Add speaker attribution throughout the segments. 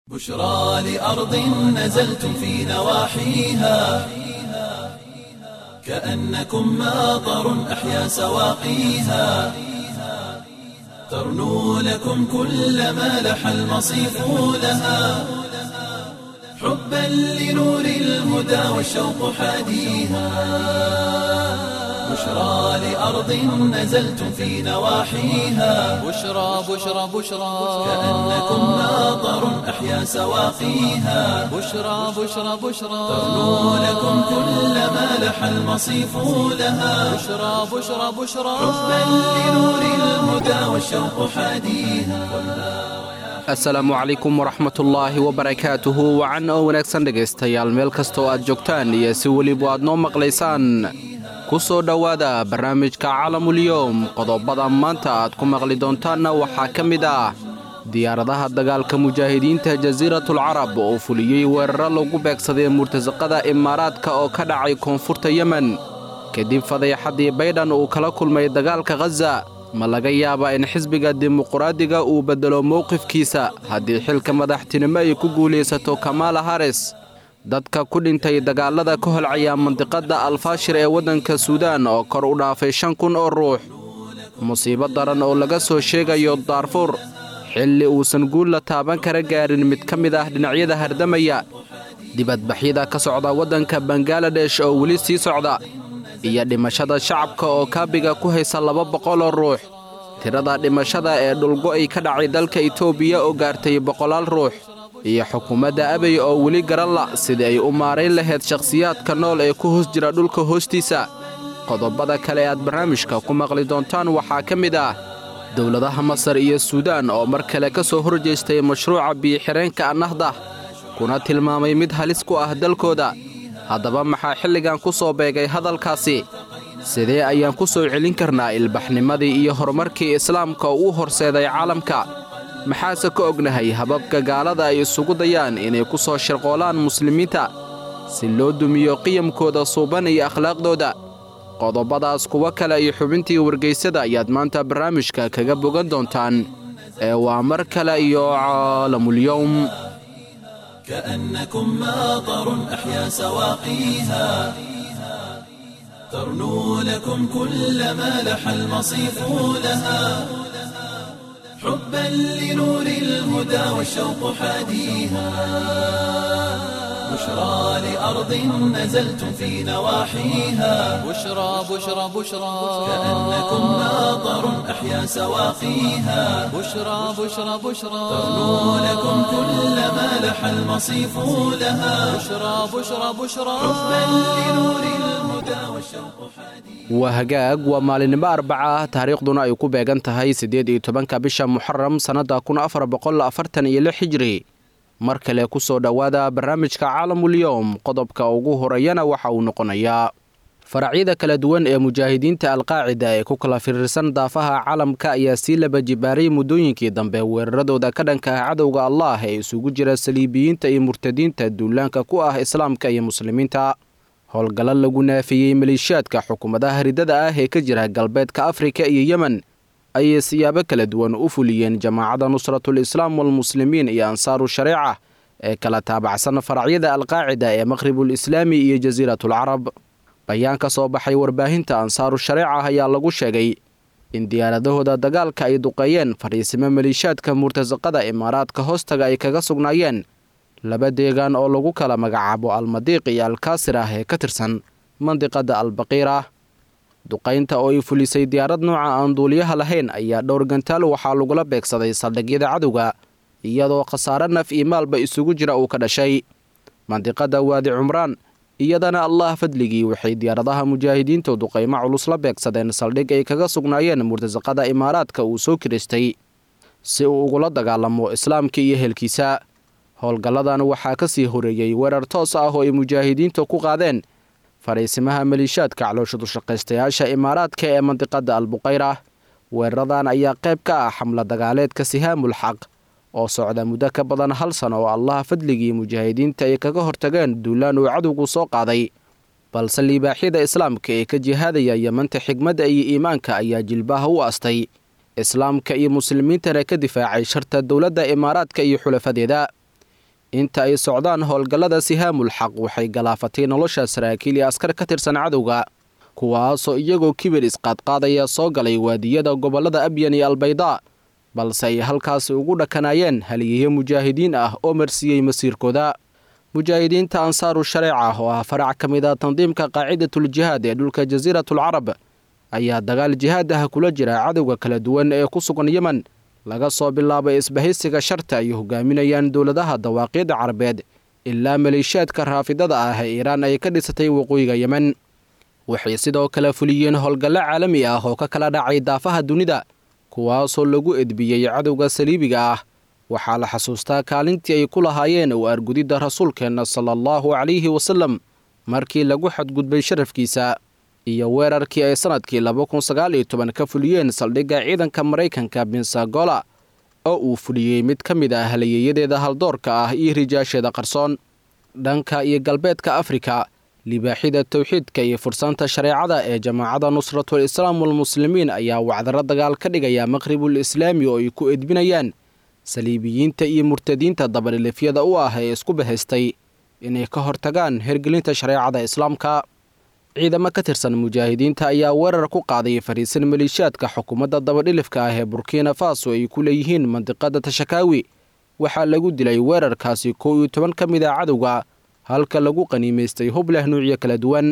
Speaker 1: بشرى لأرض نزلتم في نواحيها كأنكم ماطر أحيا سواقيها ترنو لكم كل ما لح المصيف لها حبا لنور الهدى والشوق حاديها بشرى لأرض نزلتم في نواحيها
Speaker 2: بشرى بشرى بشرى
Speaker 1: كأنكم ماطر أحيا سواقيها
Speaker 2: بشرى بشرى بشرى
Speaker 1: ترنو لكم كل ما لح المصيف لها
Speaker 2: بشرى بشرى بشرى
Speaker 1: حبا لنور الهدى والشوق حاديها
Speaker 3: asalaamu calaykum waraxmatullaahi wabarakaatuhu wacan oo wanaagsan dhegaystayaal meel kasta oo aad joogtaan iyo si weliba aad noo maqlaysaan ku soo dhowaada barnaamijka caalamulyoom qodobada maanta aad ku maqli doontaanna waxaa ka mid ah diyaaradaha dagaalka mujaahidiinta jasiiratul carab oo fuliyey weeraro lagu beegsaday murtasaqada imaaraadka oo ka dhacay koonfurta yemen kadib fadeexaddii baydhan uu kala kulmay dagaalka khaza ma laga yaabaa in xisbiga dimuquraadiga uu beddelo mowqifkiisa haddii xilka madaxtinimo ay ku guulaysato kamaala haris dadka ku dhintay dagaallada ka holcaya mandiqadda alfaashir ee waddanka suudaan oo kor u dhaafay shan kun oo ruux musiibo daran oo laga soo sheegayo daarfuur xilli uusan guul la taaban kara gaarin mid ka mid ah dhinacyada hardamaya dibadbaxyada ka socda waddanka bangaladesh oo weli sii socda iyo dhimashada shacabka oo kaabiga ku haysa laba boqoloo ruux tirada dhimashada ee dhulgo'ay ka dhacay dalka itoobiya oo gaartay boqolaal ruux iyo xukuumadda abey oo weli garan la sidii ay u maarayn lahayd shakhsiyaadka nool ee ku hoos jira dhulka hoostiisa qodobada kale aad barnaamijka ku maqli doontaan waxaa ka mid ah dowladaha masar iyo suudaan oo mar kale ka soo horjeestay mashruuca biyo-xireenka annahda kuna tilmaamay mid halis ku ah dalkooda haddaba maxaa xilligan ku soo beegay hadalkaasi sidee ayaan ku soo celin karnaa ilbaxnimadii iyo horumarkii islaamka oo u horseeday caalamka maxaase ka ognahay hababka gaalada ay isugu dayaan inay ku soo shirqoolaan muslimiinta si loo dumiyo qiyamkooda suuban iyo akhlaaqdooda qodobadaas kuwo kale iyo xubintii wargaysada ayaad maanta barnaamijka kaga bogan doontaan ee waa mar kale iyo caalamulyowm
Speaker 1: كأنكم ماطر أحيا سواقيها ترنو لكم كل ما لح المصيف لها حبا لنور الهدى والشوق حاديها بشرى لأرض نزلتم في نواحيها
Speaker 2: بشرى بشرى بشرى
Speaker 1: كأنكم ماطر أحيا سواقيها
Speaker 2: بشرى بشرى بشرى
Speaker 1: ترنو لكم كل ما لح المصيف لها
Speaker 2: بشرى بشرى بشرى
Speaker 1: حبا لنور الهدى والشوق حديث
Speaker 3: waa hagaag waa maalinimo arbaca ah taariikhduna ay ku beegan tahay siddeed iyo tobanka bisha muxaram sannadda kun afar boqol afartan iyo lix hijri mar kale ku soo dhowaada barnaamijka caalamulyoom qodobka ugu horeeyana waxa uu noqonayaa faracyada kala duwan ee mujaahidiinta alqaacida ee ku kala firirsan daafaha caalamka ayaa sii laba jibaaray muddooyinkii dambe weeraradooda ka dhanka ah cadowga allah ee isugu jira saliibiyiinta iyo murtadiinta duulaanka ku ah islaamka iyo muslimiinta howlgallo lagu naafiyey maleeshiyaadka xukuumadaha ridada ah ee ka jira galbeedka afrika iyo yemen ayay siyaabo kala duwan u fuliyeen jamaacadda nusratul islaam walmuslimiin iyo ansaaru shareeca ee kala taabacsan faracyada alqaacida ee maqhribul islaami iyo jasiiratul carab bayaan ka soo baxay warbaahinta ansaaru shareeca ayaa lagu sheegay in diyaaradahooda dagaalka ay duqeeyeen fadhiisimo maleeshiyaadka murtasaqada imaaraadka hoostaga ay kaga sugnaayeen laba deegaan oo lagu kala magacaabo almadiiq iyo alkaasir ah ee ka tirsan mandiqadda albaqiira duqaynta oo ay fulisay diyaarad nooca aan duuliyaha lahayn ayaa dhowr gantaal waxaa lagula beegsaday saldhigyada cadowga iyadoo khasaare naf iyo maalba isugu jira uu ka dhashay mandiqadda waadi cumraan iyadana allah fadligii waxay diyaaradaha mujaahidiintu duqaymo culus la beegsadeen saldhig ay kaga sugnaayeen murtasaqada imaaraadka uu soo kiristay si uu ugula dagaalamo islaamka iyo helkiisa howlgalladan waxaa ka sii horeeyey weerar toos ah oo ay mujaahidiintu ku qaadeen fadhiisimaha maleeshiyaadka calooshadu-shaqaystayaasha imaaraadka ee mandiqadda albuqayra weeraradan ayaa qayb ka ah xamla dagaaleedka sihaamul xaq oo socda muddo ka badan hal sano oo allaha fadligii mujaahidiinta ay kaga hortageen duulaan uu cadowgu soo qaaday balse liibaaxyada islaamka ee ka jihaadaya yemanta xigmadda iyo iimaanka ayaa jilbaha u astay islaamka iyo muslimiintana ka difaacay sharta dowladda imaaraadka iyo xulafadeeda inta ay socdaan howlgallada sihaamul xaq waxay galaafatay nolosha saraakiil iyo askar ka tirsan cadowga kuwaasoo iyagoo kibir isqaadqaadaya soo galay waadiyada gobollada abyan iyo albaydaa balse ay halkaasi ugu dhakanaayeen haliyayo mujaahidiin ah oo marsiiyey masiirkooda mujaahidiinta ansaaru shareeca oo ah farac ka mid a tandiimka qaacidatuljihaad ee dhulka jasiiratulcarab ayaa dagaal jihaad ah kula jira cadowga kala duwan ee ku sugan yemen laga soo bilaabay isbahaysiga sharta ay hogaaminayaan dowladaha dawaaqiidda carabeed ilaa maleeshiyaadka raafidada ah ee iiraan ay ka dhisatay waqooyiga yemen waxay sidoo kale fuliyeen howlgallo caalami ah oo ka kala dhacay daafaha dunida kuwaasoo lagu edbiyey cadowga saliibiga ah waxaa la xasuustaa kaalintii ay ku lahaayeen u argudidda rasuulkeenna sala allahu calayhi wasallam markii lagu xadgudbay sharafkiisa iyo weerarkii ay sannadkii laba kun sagaal iyo toban ka fuliyeen saldhigga ciidanka maraykanka bensagola oo uu fuliyey mid ka mid ah halayeeyadeeda haldoorka ah iyo rijaasheeda qarsoon dhanka iyo galbeedka afrika libaaxida towxiidka iyo fursaanta shareecada ee jamaacadda nusratul islaam walmuslimiin ayaa wacdaro dagaal ka dhigaya maqhribul islaami oo ay ku edbinayaan saliibiyiinta iyo murtadiinta dabadhilifyada u ah ee isku bahaystay inay ka hortagaan hergelinta shareecada islaamka ciidamo ka tirsan mujaahidiinta ayaa weerar ku qaaday fariisan maleeshiyaadka xukuumadda dabadhilifka ah ee burkina faso ay ku leeyihiin mandiqada tashakaawi waxaa lagu dilay weerarkaasi kow iyo toban ka mid a cadowga halka lagu qaniimaystay hub leh nuucyo kala duwan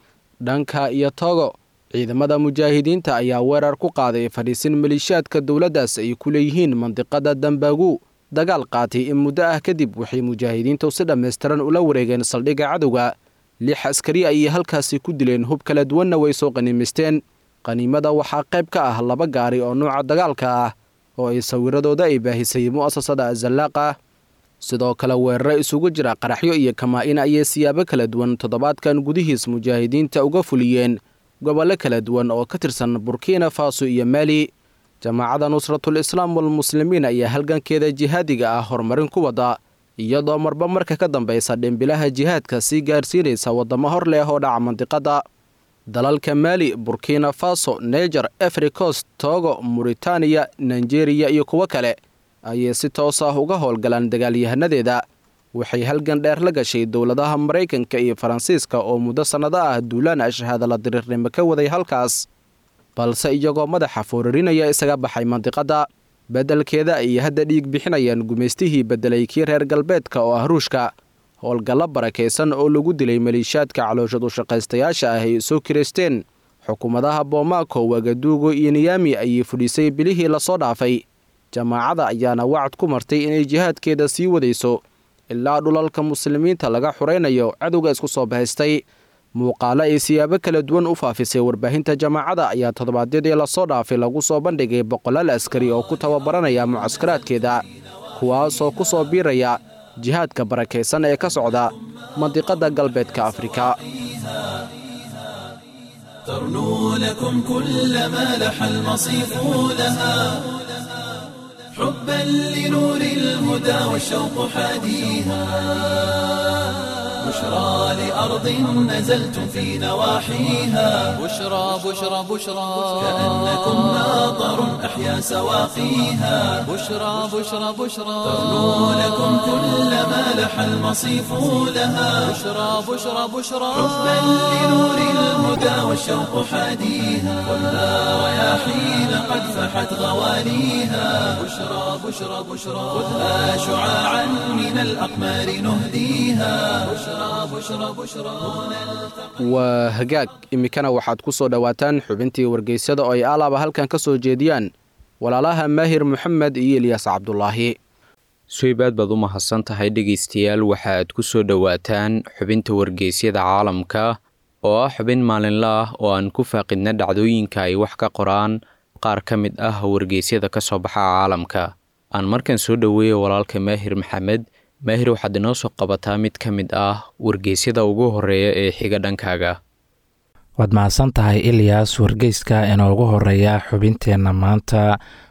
Speaker 3: dhanka iyo togo ciidamada mujaahidiinta ayaa weerar ku qaaday fadhiisin maleeshiyaadka dowladdaas ay ku leeyihiin mandiqada dambaagu dagaal qaatay in muddo ah kadib waxay mujaahidiintu si dhammaystiran ula wareegeen saldhigga cadowga lix askari ayay halkaasi ku dileen hub kala duwanna way soo qaniimaysteen qaniimada waxaa qayb ka ah laba gaari oo nuuca dagaalka ah oo ay sawiradooda ay baahisay mu'asasada azallaaqa sidoo kale weeraro isugu jira qaraxyo iyo kamaa-in ayay siyaabo kala duwan toddobaadkan gudihiis mujaahidiinta uga fuliyeen gobollo kala duwan oo ka tirsan burkina faso iyo maali jamaacadda nusratul islaam walmuslimiin ayaa halgankeeda jihaadiga ah horumarin ku wadda iyadoo marba marka ka dambaysa dhimbilaha jihaadka sii gaarsiinaysa waddamo hor leh oo dhaca mandiqadda dalalka maali burkina faso neger efricos togo muritaaniya nigeriya iyo kuwo kale ayay si toos ah uga howlgalaan dagaalyahanadeeda waxay halgan dheer la gashay dowladaha maraykanka iyo faransiiska oo muddo sannado ah duulaan ashahaada la diriirnimo ka waday halkaas balse iyagoo madaxa foorarinaya isaga baxay mandiqadda beddelkeeda ayay hadda dhiig bixinayaan gumaystihii beddelay kii reer galbeedka oo ah ruushka howlgallo barakaysan oo lagu dilay maleeshiyaadka calooshad u shaqaystayaasha ah ay soo kiraysteen xukuumadaha boomaaco wagaduugo iyo niyaami ayay fudhisay bilihii lasoo dhaafay jamaacada ayaana wacad ku martay inay jihaadkeeda sii wadayso ilaa dhulalka muslimiinta laga xuraynayo cadowga isku soo bahaystay muuqaalo ay siyaabo kala duwan u faafisay warbaahinta jamaacada ayaa toddobaadyadii lasoo dhaafay lagu soo bandhigay boqolaal askari oo ku tababaranaya mucaskaraadkeeda kuwaasoo ku soo biiraya jihaadka barakaysan ee ka socda mandiqadda galbeedka afrika
Speaker 1: ترنو لكم كل ما لح المصيف لها حبا لنور الهدى والشوق حاديها بشرى لأرض نزلتم في نواحيها
Speaker 2: بشرى بشرى بشرى
Speaker 1: كأنكم ماطر أحيا سواقيها
Speaker 2: بشرى بشرى بشرى
Speaker 1: ترنو لكم كل ما لح المصيف لها
Speaker 2: بشرى بشرى بشرى
Speaker 1: حبا لنور الهدى والشوق حاديها خذها رياحين قد فحت غواليها بشرى بشرى بشرى خذها شعاعا من الأقمار نهديها بشرى بشرى بشرى
Speaker 3: waa hagaag iminkana waxaad ku soo dhowaataan xubintii wargeysyada oo ay alaaba halkan ka soo jeediyaan walaalaha maahir moxamed iyo elyaas cabdulaahi
Speaker 4: suweybaad baad u mahadsan tahay dhegaystayaal waxaaad ku soo dhowaataan xubinta wargeysyada caalamka oo ah xubin maalinla ah oo aan ku faaqidna dhacdooyinka ay wax ka qoraan qaar ka mid ah wargeysyada ka soo baxa caalamka aan markan soo dhoweeya walaalka maahir maxamed maahir waxaad inoo soo qabataa mid ka mid ah wargeysyada ugu horeeya ee xiga dhankaaga
Speaker 5: waad mahadsan tahay ilyas wargeyska inoogu horeeya xubinteenna maanta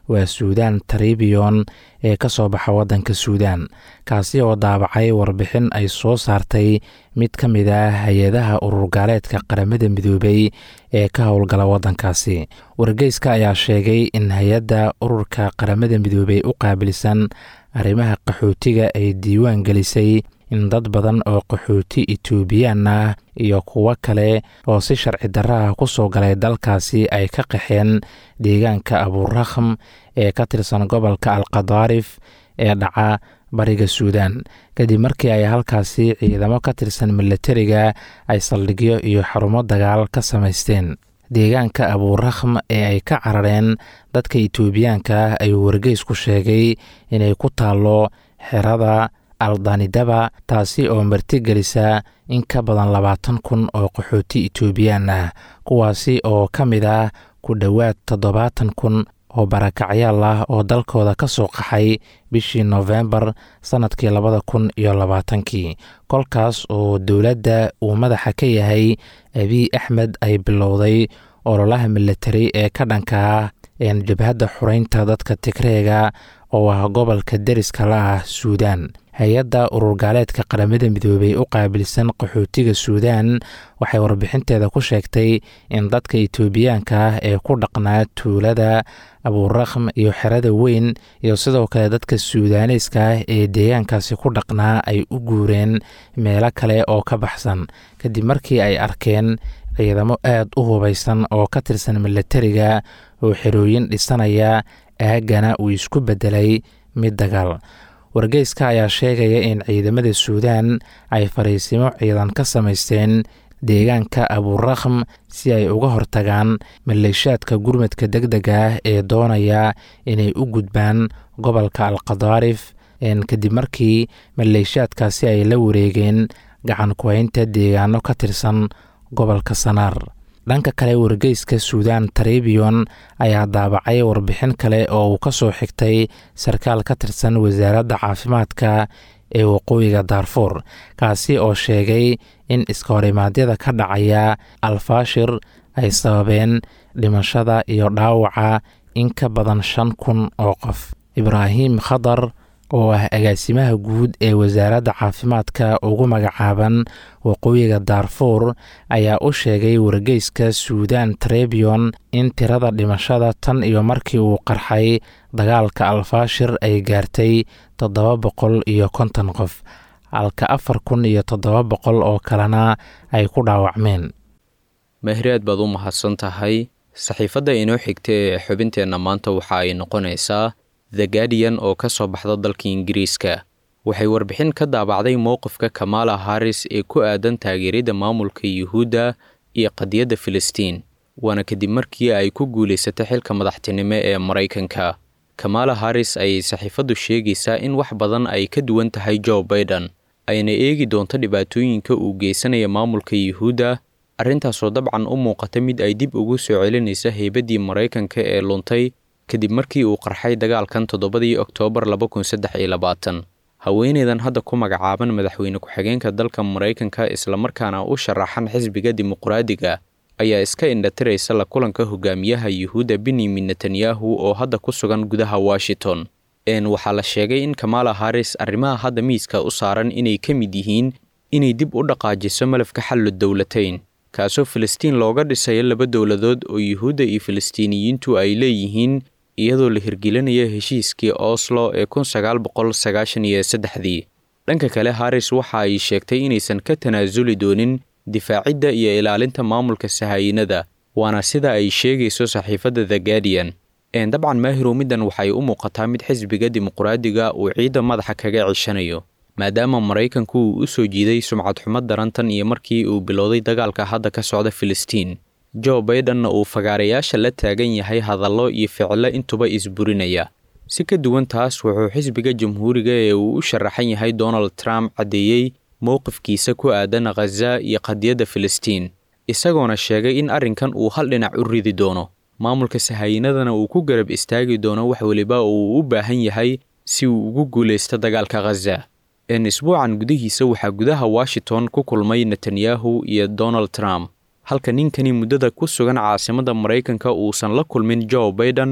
Speaker 5: waa suudaan taribiyon ee ka soo baxa waddanka suudaan kaasi oo daabacay warbixin ay soo saartay mid ka mid ah hay-adaha ururgaaleedka qaramada midoobay ee ka howlgala waddankaasi wargeyska ayaa sheegay in hay-adda ururka qaramada midoobey u qaabilsan arrimaha qaxootiga ay diiwaan gelisay in dad badan oo qaxooti etoobiyaan ah iyo kuwo kale oo si sharci darra ah ku soo galay dalkaasi ay ka qaxeen deegaanka abuurakham ee ka tirsan gobolka alkadaarif ee dhaca bariga suudaan kadib markii ay halkaasi ciidamo ka tirsan milatariga ay saldhigyo iyo xarumo dagaal ka samaysteen deegaanka abuurakham ee ay ka carareen dadka etoobiyaanka ah ayuu wargeysku sheegay inay ku taallo xerada aldanidaba taasi oo martigelisa in ka badan labaatan kun oo qaxooti etoobiyaan ah kuwaasi oo ka mid ah ku dhowaad toddobaatan kun oo barakacyaal ah oo dalkooda ka soo qaxay bishii noofembar sannadkii labada kun iyo labaatankii kolkaas oo dowladda uu madaxa ka yahay abiy axmed ay bilowday ololaha milatari ee ka dhanka ah jabhadda xureynta dadka tigreega oo ah gobolka deriska la ah suudaan hay-adda ururgaaleedka qaramada midoobey u qaabilsan qaxootiga suudaan waxay warbixinteeda ku sheegtay in dadka etoobiyaanka ah ee ku dhaqnaa tuulada abuurakham iyo xerada weyn iyo sidoo kale dadka suudaaneyska ah ee deegaankaasi ku dhaqnaa ay u guureen meelo kale oo ka baxsan kadib markii ay arkeen ciidamo aad u hubaysan oo ka tirsan milatariga oo xerooyin dhisanaya aagana uu isku beddelay mid dagaal wargeyska ayaa sheegaya in ciidamada suudaan ay fariisimo ciidan ka samaysteen deegaanka abuurakham si ay uga hortagaan maleeshaadka gurmadka deg dega ah ee doonaya inay u gudbaan gobolka alkadaarif kadib markii maleeshaadkaasi ay la wareegeen gacan ku-haynta deegaano ka tirsan gobolka sanaar dhanka kale wargeyska suudaan taribiyon ayaa daabacay warbixin kale oo uu ka soo xigtay sarkaal ka tirsan wasaaradda caafimaadka ee waqooyiga daarfuur kaasi oo sheegay in iskahorrimaadyada ka dhacaya alfaashir ay sababeen dhimashada iyo dhaawaca in ka badan shan kun oo qof ibraahim khadar oo ah agaasimaha guud ee wasaaradda caafimaadka ugu magacaaban waqooyiga daarfuur ayaa u sheegay wargeyska suudaan trebion in tirada dhimashada tan iyo markii uu qarxay dagaalka alfaashir ay gaartay toddoba boqol iyo konton qof halka afar kun iyo toddoba boqol oo kalena ay ku dhaawacmeen
Speaker 4: mahraad baad u mahadsan tahay saxiifadda inoo xigta ee xubinteenna maanta waxa ay noqonaysaa the guardian oo ka soo baxda dalka ingiriiska waxay warbixin ka daabacday mowqifka kamala harris ee ku aadan taageeridda maamulka yuhuudda iyo qadiyadda filistiin waana kadib markii ay ku guulaysatay xilka madaxtinimo ee maraykanka kamala harris ayay saxiifaddu sheegaysaa in wax badan ay ka duwan tahay joe baiden ayna eegi doonto dhibaatooyinka uu geysanaya maamulka yuhuudda arrintaasoo dabcan u muuqata mid ay dib ugu soo celinaysa heybaddii maraykanka ee luntay kadib markii uu qarxay dagaalkan toddobadii oktoobar laba kun saddex iyo labaatan haweeneydan hadda ku magacaaban madaxweyne ku-xigeenka dalka maraykanka islamarkaana u sharaxan xisbiga dimuqraadiga ayaa iska indhatiraysa la kulanka hogaamiyaha yuhuudda benyamin netanyahu oo hadda ku sugan gudaha washington n waxaa la sheegay in kamala harris arrimaha hadda miiska u saaran inay ka mid yihiin inay dib u dhaqaajiso malafka xallu dowlatayn kaasoo filistiin looga dhisayo laba dowladood oo yuhuudda iyo filistiiniyiintu ay leeyihiin iyadoo la hirgelinaya heshiiskii oslo ee kun sagaal boqol sagaashan iyo saddexdii dhanka kale harris waxa ay sheegtay inaysan ka tanaasuli doonin difaacidda iyo ilaalinta maamulka sahaayinada waana sida ay sheegayso saxiifadda the guardian dabcan maahirow middan waxay u muuqataa mid xisbiga dimuqraadiga uu ciidda madaxa kaga cishanayo maadaama maraykanku uu u soo jiiday sumcad xumo darantan iyo markii uu bilowday dagaalka hadda ka socda filistiin joe baidenna uu fagaarayaasha la taagan yahay hadallo iyo ficilo intuba isburinaya si ka duwan taas wuxuu xisbiga jamhuuriga ee uu u sharaxan yahay donald trump caddeeyey mowqifkiisa ku aadan khaza iyo qadiyadda filistiin isagoona sheegay in arrinkan uu hal dhinac u ridi doono maamulka sahaayinadana uu ku garab istaagi doono wax weliba oo uu u baahan yahay si uu ugu guulaysto dagaalka khaza n isbuucan gudihiisa waxaa gudaha washington ku kulmay netanyahu iyo donald trump halka ninkani muddada ku sugan caasimadda maraykanka uusan la kulmin joe baiden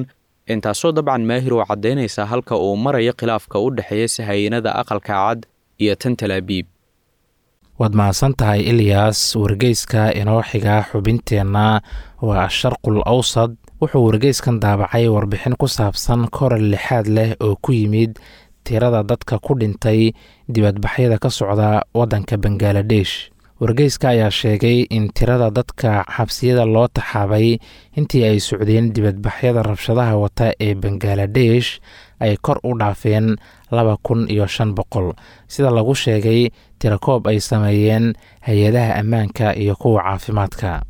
Speaker 4: intaasoo dabcan maahir oo caddaynaysa halka uu marayo khilaafka u dhexeeya sahayanada aqalka cad iyo tan talaabiib
Speaker 5: waad mahadsan tahay ilyas wargeyska inoo xiga xubinteenna waa asharqul awsad wuxuu wargeyskan daabacay warbixin ku saabsan koral lixaad leh oo ku yimid tirada dadka ku dhintay dibadbaxyada ka socda waddanka bangaladesh wargeyska ayaa sheegay in tirada dadka xabsiyada loo taxaabay intii ay socdeen dibadbaxyada rabshadaha wata ee bangaladesh ay kor u dhaafeen laba kun iyo shan boqol sida lagu sheegay tirakoob ay sameeyeen hay-adaha ammaanka iyo kuwa caafimaadka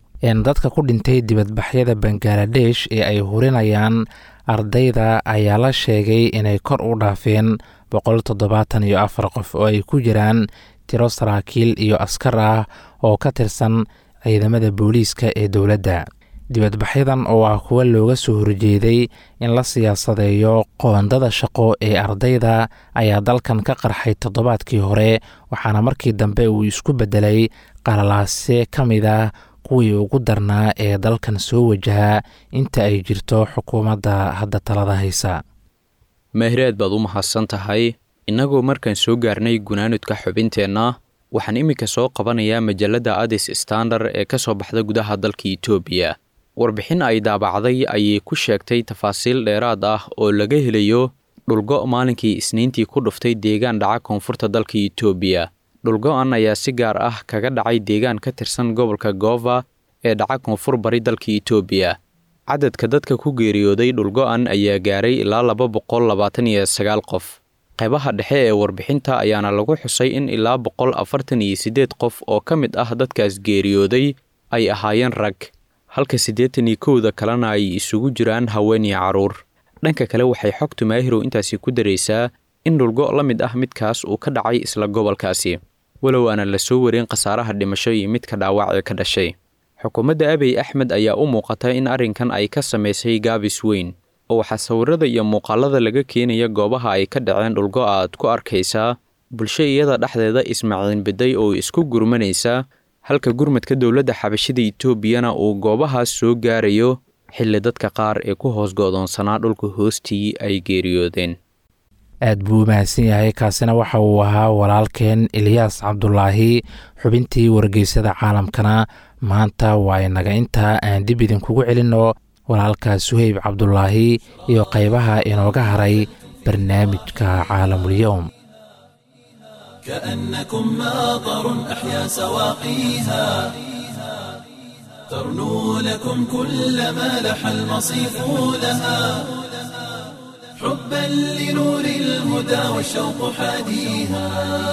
Speaker 5: dadka ku dhintay dibadbaxyada bangaladesh ee ay hurinayaan ardayda ayaa la sheegay inay kor u dhaafeen boqol toddobaatan iyo afar qof oo ay ku jiraan tiro saraakiil iyo askar ah oo ka tirsan ciidamada booliiska ee dowladda dibadbaxyadan oo ah kuwa looga soo horjeeday in la siyaasadeeyo qoondada shaqo ee ardayda ayaa dalkan ka qarxay toddobaadkii hore waxaana markii dambe uu isku beddelay qalalaase ka mid ah kuwii ugu darnaa ee dalkan soo wajahaa inta ay jirto xukuumadda hadda talada haysa
Speaker 4: maahiraad baad u mahadsan tahay innagoo markaan soo gaarnay gunaanudka xubinteenna waxaan iminka soo qabanayaa majalladda adis standard ee ka soo baxda gudaha dalka etoobiya warbixin ay daabacday ayay ku sheegtay tafaasiil dheeraad ah oo laga helayo dhulgo' maalinkii isniintii ku dhuftay deegaan dhaca koonfurta dalka etoobiya dhulgo'an ayaa si gaar ah kaga dhacay deegaan ka tirsan gobolka goova ee dhaca koonfur bari dalka etoobiya cadadka dadka ku geeriyooday dhulgo'an ayaa gaaray ilaa laba boqol labaatan iyo sagaal qof qaybaha dhexe ee warbixinta ayaana lagu xusay in ilaa boqol afartan iyo siddeed qof oo ka mid ah dadkaas geeriyooday ay ahaayeen rag halka siddeetan iyo kowda kalena ay isugu jiraan haween iyo carruur dhanka kale waxay xogtu maahirow intaasi ku daraysaa in dhulgo' la mid ah midkaas uu ka dhacay isla gobolkaasi walow aana la soo warin khasaaraha dhimasho iyo midka dhaawacee ka dhashay xukuumadda abiy axmed ayaa u muuqata in arrinkan ay ka samaysay gaabis weyn oo waxaa sawirada iyo muuqaalada laga keenaya goobaha ay ka dhaceen dhulgo aad ku arkaysaa bulsho iyada dhexdeeda ismaaciin biday oo isku gurmanaysa halka gurmadka dowladda xabashida etoobiyana uu goobahaas soo gaarayo xilli dadka qaar ee ku hoos go'doonsanaa dhulka hoostii ay geeriyoodeen
Speaker 5: aad buu u mahadsan yahay kaasina waxa uu ahaa walaalkeen eliyaas cabdulaahi xubintii wargeysada caalamkana maanta waa inaga intaa aan dib idinkugu celinno walaalka suheyb cabdulaahi iyo qaybaha inooga haray barnaamijka caalamulyoom
Speaker 1: كأنكم ماطر أحيا سواقيها ترنو لكم كل ما لح المصيف لها حبا لنور الهدى والشوق حاديها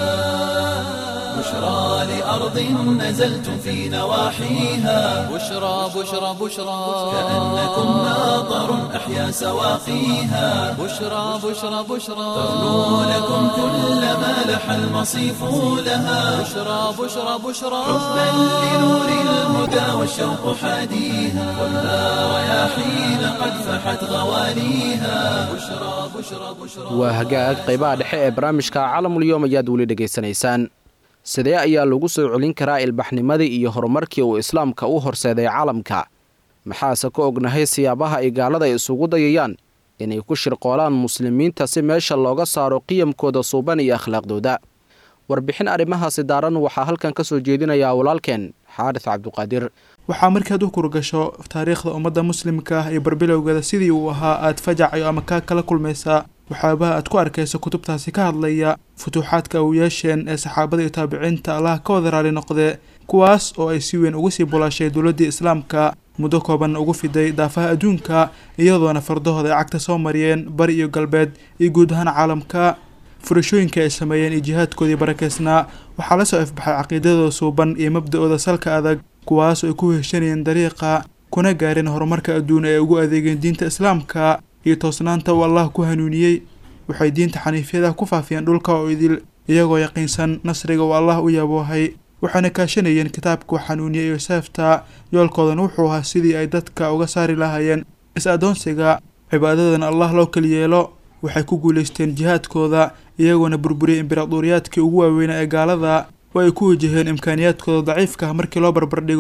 Speaker 1: بشرى لأرض نزلتم في نواحيها
Speaker 2: بشرى بشرى بشرى
Speaker 1: كأنكم ماطر أحيا سواقيها
Speaker 2: بشرى بشرى بشرى
Speaker 1: ترنو لكم كل ما لح المصيف لها
Speaker 2: بشرى بشرى بشرى
Speaker 1: حبا لنور الهدى والشوق حاديها خذها رياحين قد فحت غواليها بشرى بشرى بشرى
Speaker 3: waa hagaag qaybaha dhexe ee barnaamijka caalamulyoom ayaad weli dhegaysanaysaan sidee ayaa lagu soo celin karaa ilbaxnimadii iyo horumarkii uu islaamka u horseeday caalamka maxaase ka ognahay siyaabaha ay gaalada isugu dayayaan inay ku shirqoolaan muslimiinta si meesha looga saaro qiyamkooda suuban iyo akhlaaqdooda warbixin arrimahaasi daaran waxaa halkan ka soo jeedinayaa walaalkeen xaadis cabduqaadir
Speaker 6: waxaa markaad u kurgasho taariikhda ummadda muslimka ah iyo barbilowgeeda sidii uu ahaa aad fajacayo ama kaa kala kulmaysaa waxyaabaha aad ku arkayso kutubtaasi ka hadlaya futuuxaadka u yeesheen ee saxaabada iyo taabiciinta allaha ka wada raali noqdee kuwaas oo ay si weyn ugu sii bulaashay dowladdii islaamka muddo koobanna ugu fiday daafaha adduunka iyadoona fardahooda ay cagta soo mariyeen bari iyo galbeed iyo guud ahaan caalamka furashooyinka ay sameeyeen iyo jihaadkoodii barakeysnaa waxaa la soo ifbaxay caqiidadooda suuban iyo mabda-ooda salka adag kuwaas oo ay ku heshanayeen dariiqa kuna gaareen horumarka adduun ee ugu adeegeen diinta islaamka iyo toosnaanta uu allah ku hanuuniyey waxay diinta xaniifyada ku faafiyeen dhulka oo idil iyagoo yaqiinsan nasriga uu allah u yaboohay waxayna kaashanayeen kitaabka xanuuniya iyo seefta yoolkoodana wuxuu ahaa sidii ay dadka uga saari lahaayeen is-adoonsiga cibaadadana allah loo keliyeelo waxay ku guulaysteen jihaadkooda iyagoona burburiyay imberaduuriyaadkii ugu waaweynaa ee gaalada oo ay ku wajaheen imkaaniyaadkooda daciifka ah markii loo barbardhigo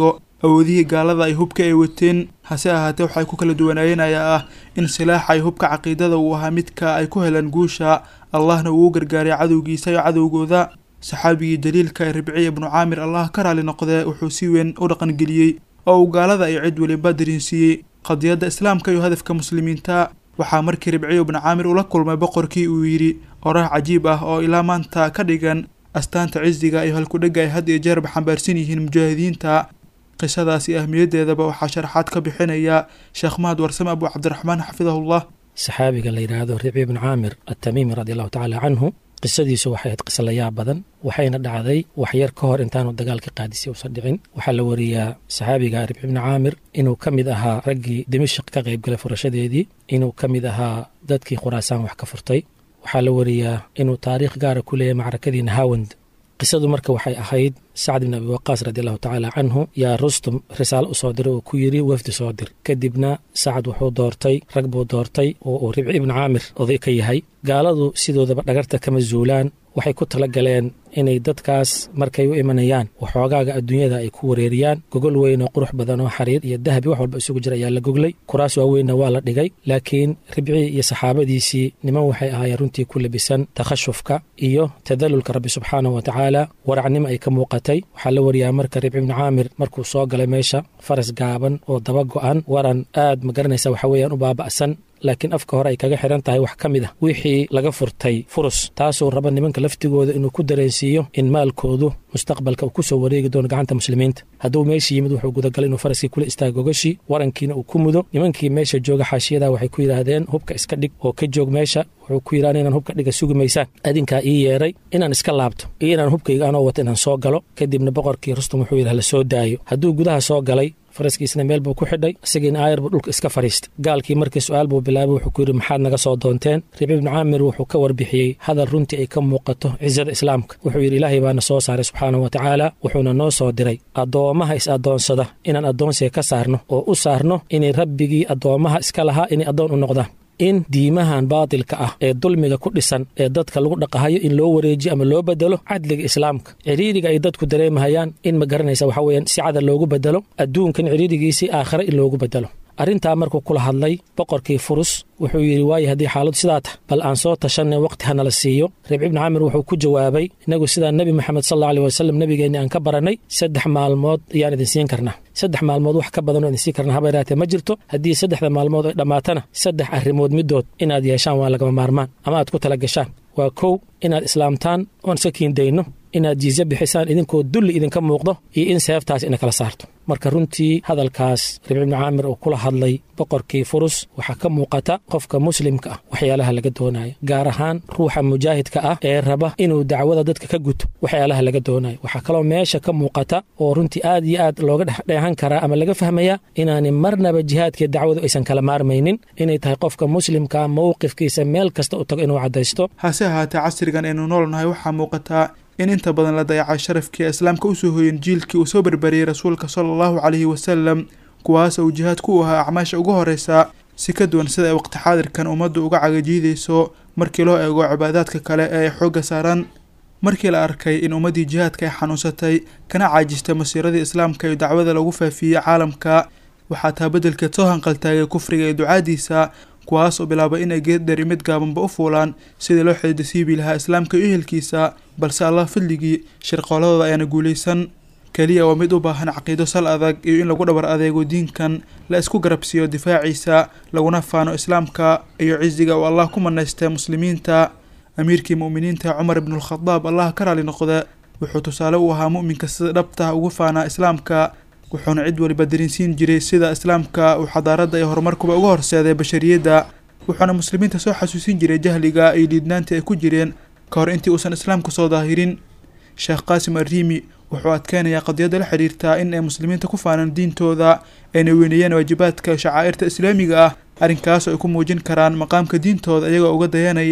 Speaker 6: awoodihii gaalada ay hubka ay wateen hase ahaatee waxay ku kala duwanaayeen ayaa ah in silaaxa ay hubka caqiidada uu ahaa midka ay ku heleen guusha allahna uu u gargaaray cadowgiisa iyo cadowgooda saxaabigii daliilka ee ribciya ibnu caamir allah ka raali noqdee wuxuu si weyn u dhaqangeliyey oo uu gaalada iyo cid weliba dariinsiiyey qadiyadda islaamka iyo hadafka muslimiinta waxaa markii ribciyo ibnu caamir ula kulmay boqorkii uu yidhi oraah cajiib ah oo ilaa maanta ka dhigan astaanta cisiga iyo halkudhega ay had iyo jeerba xambaarsan yihiin mujaahidiinta qisadaas iyo ahmiyaddeedaba waxaa sharaxaad ka bixinaya sheekh mahad warsame abu cabdiraxmaan xafidahullah
Speaker 7: saxaabiga la yidhaahdo ribci ibnu caamir atamiimi radi allahu tacaala canhu qisadiisu waxay ahayd qiso layaab badan waxayna dhacday waxyar ka hor intaanu dagaalka qaadisay uusan dhicin waxaa la wariyaa saxaabiga ribci ibnu caamir inuu ka mid ahaa raggii dimashik ka qaybgalay furashadeedii inuu ka mid ahaa dadkii khuraasaan wax ka furtay waxaa la wariyaa inuu taariikh gaara ku leeyahay macrakadii nahawand qisadu marka waxay ahayd sacd ibn abi waqaas radi allahu tacaala canhu yaa rustum risaalo u soo diray oo ku yidhi wafdi soo dir kadibna sacad wuxuu doortay rag buu doortay oo uu ribci ibnu caamir oday ka yahay gaaladu sidoodaba dhagarta kama zuulaan waxay ku tala galeen inay dadkaas markay u imanayaan waxoogaaga adduunyada ay ku wareeriyaan gogol weyn oo qurux badan oo xariir iyo dahabi wax walba isugu jira ayaa la goglay kuraas waaweynna waa la dhigay laakiin ribci iyo saxaabadiisii niman waxay ahaayeen runtii ku labisan takhashufka iyo tadalulka rabbi subxaanahu wa tacaala waracnimo ay ka muuqatay waxaa la wariyaa marka ribci ibnu caamir markuu soo galay meesha faras gaaban oo daba go-an waran aad ma garanaysa waxa weeyaan u baaba'san laakiin afka hore ay kaga xiran tahay wax ka mid ah wixii laga furtay furus taasuu raba nimanka laftigooda inuu ku dareensiiyo in maalkoodu mustaqbalka uu ku soo wareegi doono gacanta muslimiinta hadduu meesha yimid wuxuu gudagalay inuu faraskii kula istaago gogashii warankiina uu ku mudo nimankii meesha jooga xaashiyada waxay ku yidhaahdeen hubka iska dhig oo ka joog meesha wuxuu ku yidhahda inaan hubka dhiga sugi maysaan adinkaa ii yeeray inaan iska laabto iyo inaan hubkayga anoo wata inaan soo galo kadibna boqorkii rustum wuxuu yidhaha la soo daayo hadduu gudaha soo galay faraskiisna meel buu ku xidhay isagiina aayar buu dhulka iska fadhiistay gaalkii markii su-aal buu bilaabay wuxuu ku yidhi maxaad naga soo doonteen ribci ibnu caamir wuxuu ka warbixiyey hadal runtii ay ka muuqato cisada islaamka wuxuu yidhi ilaahay baana soo saaray subxaanahu wa tacaala wuxuuna noo soo diray addoommaha is addoonsada inaan addoonsiga ka saarno oo u saarno inay rabbigii addoommaha iska lahaa inay addoon u noqdaan in diimahan baatilka ah ee dulmiga ku dhisan ee dadka lagu dhaqahayo in loo wareejiyo ama loo bedelo cadliga islaamka ciriiriga ay dadku dareemahayaan in ma garanaysa waxa weeyaan si cada loogu bedelo adduunkan ciriirigiisii aakhare in loogu bedelo arrintaa markuu kula hadlay boqorkii furus wuxuu yidhi waaye haddii xaaladu sidaa tah bal aan soo tashanay waqti hanala siiyo ribci ibni caamir wuxuu ku jawaabay innagu sidaa nebi moxamed sal alla aleh wasalam nebigeenni aan ka barannay saddex maalmood ayaan idin siin karnaa saddex maalmood wax ka badanoo idin siin karnaa haba yaraatee ma jirto haddii saddexda maalmood ay dhammaatana saddex arrimood middood inaad yeeshaan waa lagama maarmaan ama aad ku tala gashaan waa kow inaad islaamtaan oon iska kiindayno inaad jiizya bixisaan idinkoo dulli idinka muuqdo iyo in seeftaas ina kala saarto marka runtii hadalkaas ribci ibni caamir uu kula hadlay boqorkii furus waxaa ka muuqata qofka muslimka ah waxyaalaha laga doonayo gaar ahaan ruuxa mujaahidka ah ee raba inuu dacwada dadka ka guto waxyaalaha laga doonayo waxaa kaloo meesha ka muuqata oo runtii aad iyo aad looga dhexdheehan karaa ama laga fahmaya inaani marnaba jihaadkii dacwadu aysan kala maarmaynin inay tahay qofka muslimkaa mowqifkiisa meel kasta u tago inuu caddaysto
Speaker 6: hase ahaatee casrigan aynu noolnahay waxaa muuqataa in inta badan la dayacay sharafkii islaamka usoo hooyen jiilkii uu soo barbariyey rasuulka sala allahu caleyhi wasalam kuwaas uu jihaadku u ahaa acmaasha ugu horeysa si ka duwan sida ay waqti xaadirkan ummaddu uga cagajiidayso markii loo eego cibaadaadka kale ee ay xoogga saaran markii la arkay in ummaddii jihaadka ay xanuunsatay kana caajistay masiiradii islaamka iyo dacwada lagu faafiyey caalamka waxaa taa beddelkeed soo hanqaltaagay kufriga iyo ducaadiisa kuwaas oo bilaabay inay geeddheri mid gaabanba u fuulaan sidii loo xididasiibi lahaa islaamka iyo ehelkiisa balse allah fadligii shirqooladooda ayaana guulaysan keliya waa mid u baahan caqiido sal adag iyo in lagu dhabar adeego diinkan la isku garabsiiyo difaaciisa laguna faano islaamka iyo cisiga uu allah ku manaystay muslimiinta amiirkii mu'miniinta cumar ibnulkhadaab allah ka raali noqda wuxuu tusaale u ahaa mu'minka sida dhabta ugu faanaa islaamka wuxuuna cid waliba darinsiin jiray sida islaamka uu xadaaradda iyo horumarkuba uga horseeday bashariyadda wuxuuna muslimiinta soo xasuusin jiray jahliga iyo liidnaantii ay ku jireen ka hor intii uusan islaamku soo daahirin sheekh qaasim arriimi wuxuu adkeynayaa qadiyadda la xidhiirtaa in ay muslimiinta ku faanaan diintooda ayna weyneeyeen waajibaadka shacaa'irta islaamiga ah arrinkaas oo ay ku muujin karaan maqaamka diintooda iyagoo uga dayanaya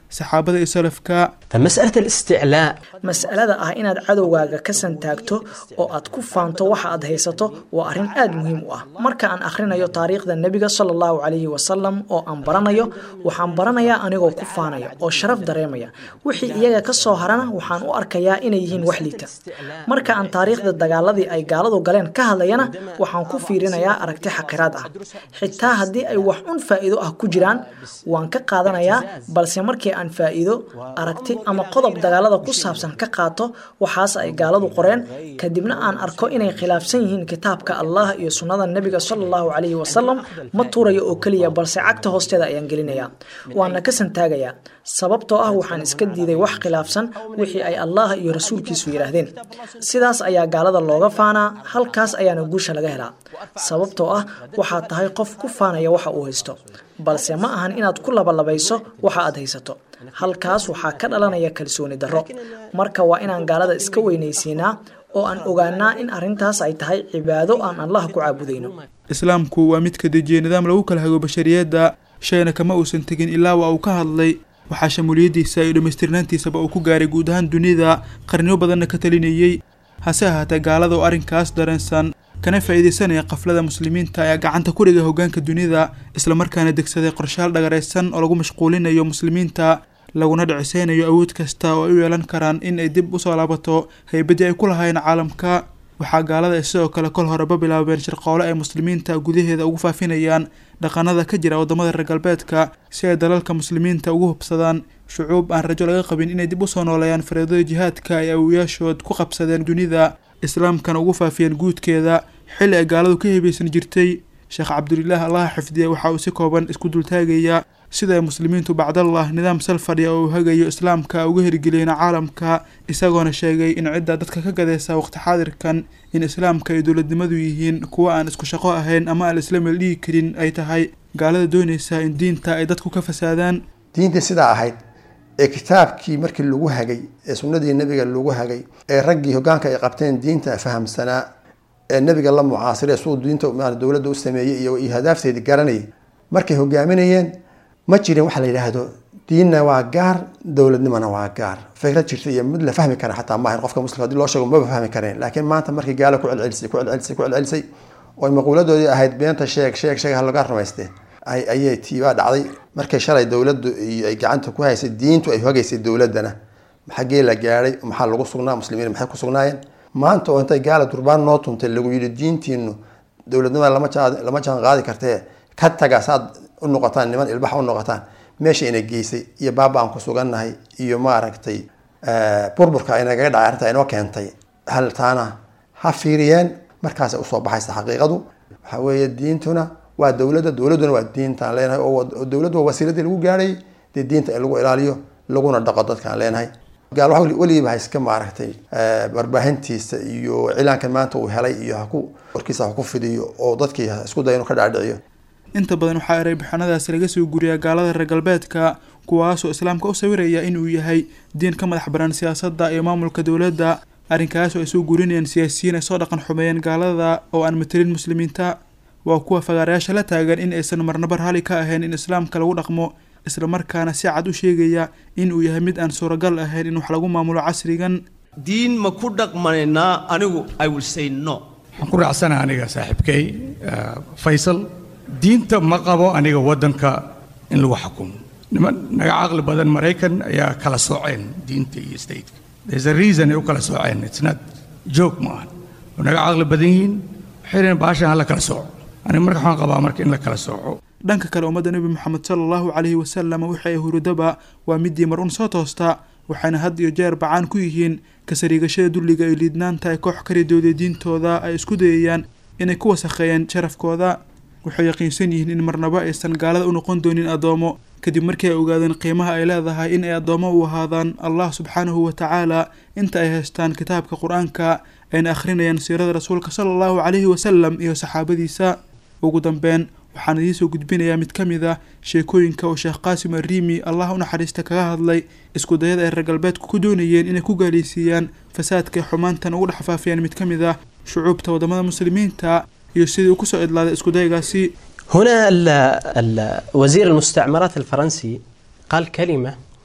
Speaker 6: saxaabada iyo salafka
Speaker 8: فمسألة الاستعلاء
Speaker 9: mas'alada ah inaad cadowgaaga ka santaagto oo aad ku faanto waxa aad haysato waa arrin aad muhiim u ah marka aan akhrinayo taariikhda nebiga sala allahu calayhi wasalam oo aan baranayo waxaan baranayaa anigoo ku faanaya oo sharaf dareemaya wixii iyaga ka soo harana waxaan u arkayaa inay yihiin wax liita marka aan taariikhda dagaaladii ay gaaladu galeen ka hadlayana waxaan ku fiirinayaa aragti xaqiraad ah xitaa haddii ay wax un faa'iido ah ku jiraan waan ka qaadanayaa balse markii aan faa'iido aragti ama qodob dagaalada ku saabsan ka qaato waxaas ay gaaladu qoreen kadibna aan arko inay khilaafsan yihiin kitaabka allah iyo sunnada nebiga sala allahu calayhi wasalam ma tuurayo oo keliya balse cagta hoosteeda ayaan gelinayaa waana ka santaagayaa sababtoo ah waxaan iska diiday wax khilaafsan wixii ay allah iyo rasuulkiisu yidhaahdeen sidaas ayaa gaalada looga faanaa halkaas ayaana guusha laga helaa sababtoo ah waxaad tahay qof ku faanaya waxa uu haysto balse ma ahan inaad ku labalabayso waxa aad haysato halkaas waxaa ka dhalanaya kalsooni darro marka waa inaan gaalada iska weynaysiinaa oo aan ogaanaa in arrintaas ay tahay cibaado aan allah ku caabudayno
Speaker 6: islaamku waa mid ka dejiya nidaam lagu kala hago bashariyadda shayna kama uusan tegin ilaa waa uu ka hadlay waxaa shamuuliyaddiisa iyo dhammaystirnaantiisaba uu ku gaaray guud ahaan dunida qarniyo badanna ka talinayey hase ahaatee gaalada oo arrinkaas dareensan kana faa'iidaysanaya qaflada muslimiinta ayaa gacanta ku dhigay hoggaanka dunida islamarkaana degsaday qorshaal dhagaraysan oo lagu mashquulinayo muslimiinta laguna dhicisaynayo awood kasta oo ay u yeelan karaan in ay dib usoo laabato haybaddii ay ku lahayn caalamka waxaa gaalada ay sidoo kale kol horeba bilaabeen shirqoole ay muslimiinta gudaheeda ugu faafinayaan dhaqanada ka jira waddamada reer galbeedka si ay dalalka muslimiinta ugu hubsadaan shucuub aan rajo laga qabin inay dib usoo nooleeyaan fariidada jihaadka ay awoyaashood ku qabsadeen dunida islaamkana ugu faafiyeen guudkeeda xilli ay gaaladu ka hebaysan jirtay sheekh cabdulilaah allaha xifdiya waxa uu si kooban isku dultaagayaa sida ay muslimiintu bacdallah nidaam sal fadhiya oo uu hagayo islaamka uga hirgeliyeen caalamka isagoona sheegay in cidda dadka ka gadaysa waqti xaadirkan in islaamka ay dowladnimadu yihiin kuwa aan isku shaqo ahayn ama aan isla meel dhigi karin ay tahay gaalada doonaysa in diinta ay dadku ka fasaadaan
Speaker 10: diintii sidaa ahayd ee kitaabkii markii lagu hagay ee sunnadii nebiga lagu hagay ee raggii hoggaanka ay qabteen diinta fahamsanaa ee nebiga la mucaasiree suu diinta dowladda u sameeyey iyo hadaafteedii garanayay markay hogaaminayeen ma jirin waxa la yidhaahdo diinna waa gaar dowladnimona waa gaar fikrad jirta iyo mid la fahmi kara xataa maahan qofka muslimka hadii loo sheego maba fahmi kareen laakiin maanta markii gaalo ku celcelisay ku celcelisay ku celcelisay oo maquuladoodii ahayd beenta sheeg sheeg sheeg ha laga rumaystee ayay tiibaa dhacday markay shalay dowladdu iyo ay gacanta ku haysay diintu ay hogaysay dowladdana xaggee la gaadhay maxaa lagu sugnaa muslimiin maxay ku sugnaayeen maanta oo intay gaala durbaan noo tuntay lagu yidhi diintiinu dowladnimada lama lama jaan qaadi kartee ka taga saad u noqotaan niman ilbaxa u noqotaan meesha ina geysay iyo baaba aan ku sugannahay iyo maaragtay burburka inagaga dhacay arrinta inoo keentay hal taana ha fiiriyeen markaasay usoo baxaysa xaqiiqadu waxa weeye diintuna waa dowladda dowladduna waa diintaan leenahay oo dowladdu waa wasiiladii lagu gaadhay dee diinta in lagu ilaaliyo laguna dhaqo dadkaan leenahay gaal waxa weligiiba ha iska maaragtay barbaahintiisa iyo cilaankan maanta uu helay iyo haku warkiisa ha ku fidiyo oo dadkii ha isku daya inuu ka dhaadhiciyo
Speaker 6: inta badan waxaa ereybixinadaasi laga soo guriyaa gaalada reer galbeedka kuwaasoo islaamka u sawiraya inuu yahay diin ka madax banaan siyaasadda iyo maamulka dowladda arrinkaasoo ay soo gurinayaan siyaasiyiin ay soo dhaqan xumeeyeen gaalada oo aan matelin muslimiinta waa kuwa fagaarayaasha la taagan in aysan marnaba raalli ka ahayn in islaamka lagu dhaqmo islamarkaana si cad u sheegaya in uu yahay mid aan suuragal ahayn in wax lagu maamulo casrigan
Speaker 11: diin ma ku dhaqmanaynaa anigu i will say no
Speaker 12: waxaan ku raacsana aniga saaxiibkay faysal diinta ma qabo aniga waddanka in lagu xukumo niman naga caqli badan maraykan ayaa kala sooceen diinta iyo stateka there's a reason ay u kala sooceen it's not joke ma ahan oo naga caqli badan yihiin waxay dhaheen baashan ha la kala sooco aniga marka waxaan qabaa marka in la kala sooco
Speaker 6: dhanka kale ummadda nebi moxamed sala allahu calayhi wasalam wixii ay hurudaba waa midii mar un soo toosta waxayna had iyo jeer bacaan ku yihiin kasariigashada dulliga iyo liidnaanta ay koox karidooday diintooda ay isku dayayaan inay ku wasakheeyeen sharafkooda waxay yaqiinsan yihiin in marnaba aysan gaalada u noqon doonin addoomo kadib markii ay ogaadeen qiimaha ay leedahay in ay addoommo u ahaadaan allah subxaanahu wa tacaala inta ay haystaan kitaabka qur-aanka ayna akhrinayaan siirada rasuulka sala allahu calayhi wasalam iyo saxaabadiisa ugu dambeyn waxaan idiin soo gudbinayaa mid ka mid ah sheekooyinka oo sheekh qaasim arriimi allah u naxariista kaga hadlay isku dayada ay reer galbeedku ku doonayeen inay ku gaaliysiiyaan fasaadka xumaantan ugu dhex faafiyaan mid ka mid ah shucuubta waddamada muslimiinta iyo sidii uu kusoo idlaaday iskudaygaasi
Speaker 8: هنا ال ال وزير المستعمرات الفرنسي قال كلمة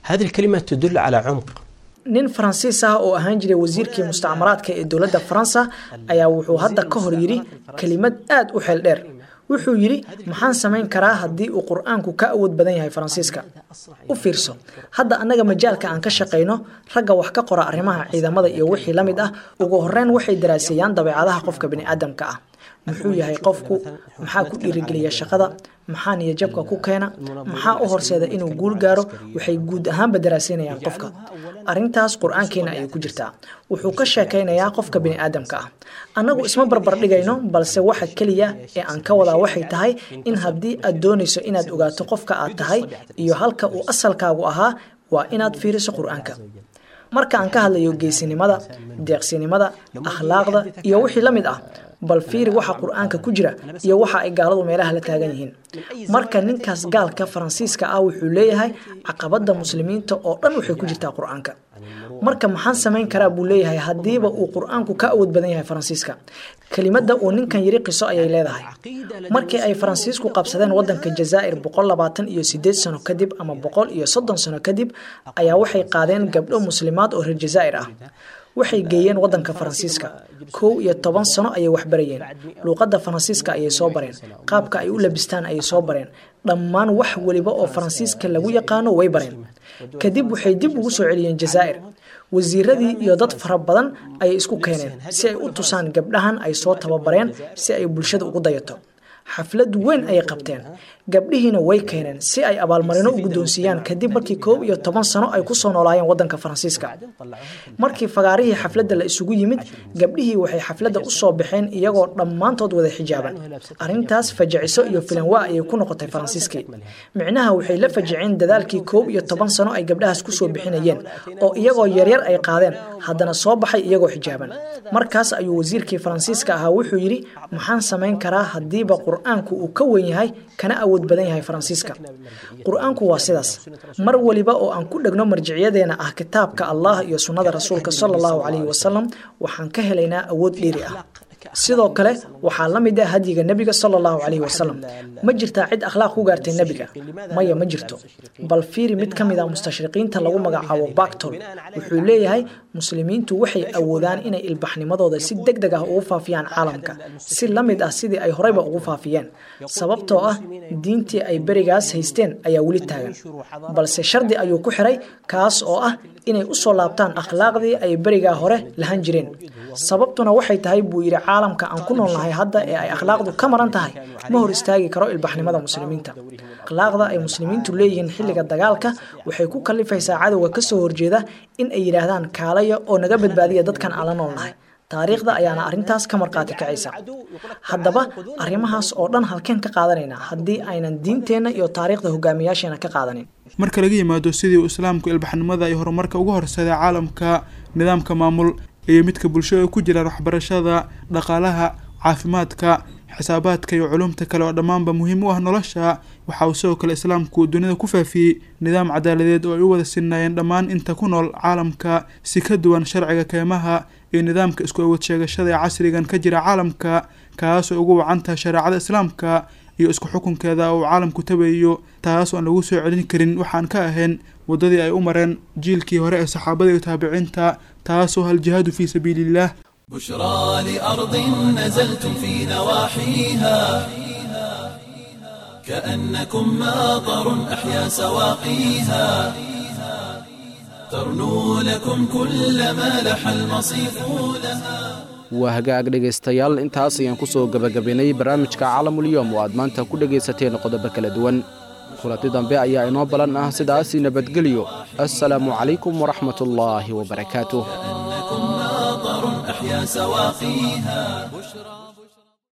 Speaker 8: هذه الكلمة تدل على عمق
Speaker 9: nin faransiis ah oo ahaan jiray wasiirkii mustacmaraadka ee dowladda faransa ayaa wuxuu hadda ka hor yidhi kelimad aad u xeel dheer wuxuu yidhi maxaan samayn karaa haddii uu qur-aanku ka awood badan yahay faransiiska u fiirso hadda annaga majaalka aan ka shaqayno ragga wax ka qora arrimaha ciidamada iyo wixii la mid ah ugu horreyn waxay daraaseeyaan dabeecadaha qofka bini'aadamka ah muxuu yahay qofku maxaa ku dhiirigeliya shaqada maxaa niyajabka ku keena maxaa u horseeda inuu guul gaaro waxay guud ahaanba daraaseynayaan qofka arrintaas qur-aankeena ayay ku jirtaa wuxuu ka sheekaynayaa qofka bini'aadamka ah annagu isma barbar dhigayno balse waxa keliya ee aan ka wadaa waxay tahay in haddii aad doonayso inaad ogaato qofka aad tahay iyo halka uu asalkaagu ahaa waa inaad fiiriso qur-aanka marka aan ka hadlayo geesinimada deeqsinimada akhlaaqda iyo wixii la mid ah bal fiiri waxa qur-aanka ku jira iyo waxa ay gaaladu meelaha la taagan yihiin marka ninkaas gaalka faransiiska ah wuxuu leeyahay caqabada muslimiinta oo dhan waxay ku jirtaa qur-aanka marka maxaan samayn karaa buu leeyahay haddiiba uu qur-aanku ka awood badan yahay faransiiska kelimada uu ninkan yiri qiso ayay leedahay markii ay faransiisku qabsadeen wadanka jazaa'ir boqol labaatan iyo sideed sano kadib ama boqol iyo soddon sano kadib ayaa waxay qaadeen gabdho muslimaad oo reer jazaa'ir ah waxay geeyeen wadanka faransiiska kow iyo toban sano ayay waxbarayeen luuqadda faransiiska ayay soo bareen qaabka ay u labistaan ayay soo bareen dhammaan wax weliba oo faransiiska lagu yaqaano way bareen kadib waxay dib ugu soo celiyeen jazaa'ir wasiiradii iyo dad fara badan ayay isku keeneen si ay u tusaan gabdhahan ay soo tababareen si ay bulshada ugu dayato xaflad weyn ayay qabteen gabdhihiina way keeneen si ay abaalmarino u guddoonsiiyaan kadib markii koob iyo toban sano ay kusoo noolaayeen wadanka faransiiska markii fagaarihii xafladda la isugu yimid gabdhihii waxay xafladda u soo baxeen iyagoo dhammaantood wada xijaaban arrintaas fajiciso iyo filanwaa ayay ku noqotay faransiiskii micnaha waxay la fajiceen dadaalkii koob iyo toban sano ay gabdhahaas kusoo bixinayeen oo iyagoo yaryar ay qaadeen haddana soo baxay iyagoo xijaaban markaas ayuu wasiirkii faransiiska ahaa wuxuu yidhi maxaan samayn karaa haddiiba qur-aanku uu ka weyn yahay kana awood badan yahay faransiiska qur-aanku waa sidaas mar waliba oo aan ku dhegno marjicyadeena ah kitaabka allah iyo sunnada rasuulka sala allahu calayhi wasalam waxaan ka helaynaa awood dheeri ah sidoo kale waxaa la mid ah hadyiga nebiga sala allahu calayhi wasalam ma jirtaa cid akhlaaq ku gaartay nebiga maya ma jirto bal fiiri mid ka mid ah mustashriqiinta lagu magacaabo bactol wuxuu leeyahay muslimiintu waxay awoodaan inay ilbaxnimadooda si deg deg ah ugu faafiyaan caalamka si la mid ah sidii ay horeyba ugu faafiyeen sababtoo ah diintii ay berigaas haysteen ayaa weli taagan balse shardi ayuu ku xiray kaas oo ah inay usoo laabtaan akhlaaqdii ay berigaa hore lahan jireen sababtuna waxay tahay buu yidhi caalamka aan ku noolnahay hadda ee ay akhlaaqdu ka maran tahay ma hor istaagi karo ilbaxnimada muslimiinta akhlaaqda ay muslimiintu leeyihiin xilliga dagaalka waxay ku kalifaysaa cadowga kasoo horjeeda in ay yidhaahdaan kaalaya oo naga badbaadiya dadkan aan la noolnahay taariikhda ayaana arrintaas ka marqaati kacaysa haddaba arrimahaas oo dhan halkeen ka qaadanaynaa haddii aynan diinteenna iyo taariikhda hogaamiyaasheena ka qaadanin
Speaker 6: marka laga yimaado sidii uu islaamku ilbaxnimada iyo horumarka uga horseeday caalamka nidaamka maamul iyo midka bulshada ku jiraan waxbarashada dhaqaalaha caafimaadka xisaabaadka iyo culumta kale oo dhammaanba muhiim u ah nolosha waxa uu sidoo kale islaamku dunida ku faafiyey nidaam cadaaladeed oo ay u wada sinnaayeen dhammaan inta ku nool caalamka si ka duwan sharciga keymaha iyo nidaamka isku awood sheegashada ee casrigan ka jira caalamka kaas oo ugu wacan tahay shareecada islaamka iyo isku xukunkeeda uu caalamku tabayo taas oo aan lagu soo celin karin waxaan ka ahayn waddadii ay u mareen jiilkii hore ee saxaabada iyo taabiciinta taasoo hal jihaadu fii sabiiliillah
Speaker 1: بشرى لأرض نزلتم في نواحيها كأنكم ماطر أحيا سواقيها ترنو لكم كل ما لح المصيف لها
Speaker 3: waa hagaag dhegaystayaal intaas ayaan ku soo gebagabaynay barnaamijka caalamulyoom oo aad maanta ku dhegaysateen qodobo kala duwan kulanti dambe ayaa inoo balan ah sidaasi nabadgelyo assalaamu calaykum waraxmat ullaahi wabarakaatuh
Speaker 1: أحيا سواقيها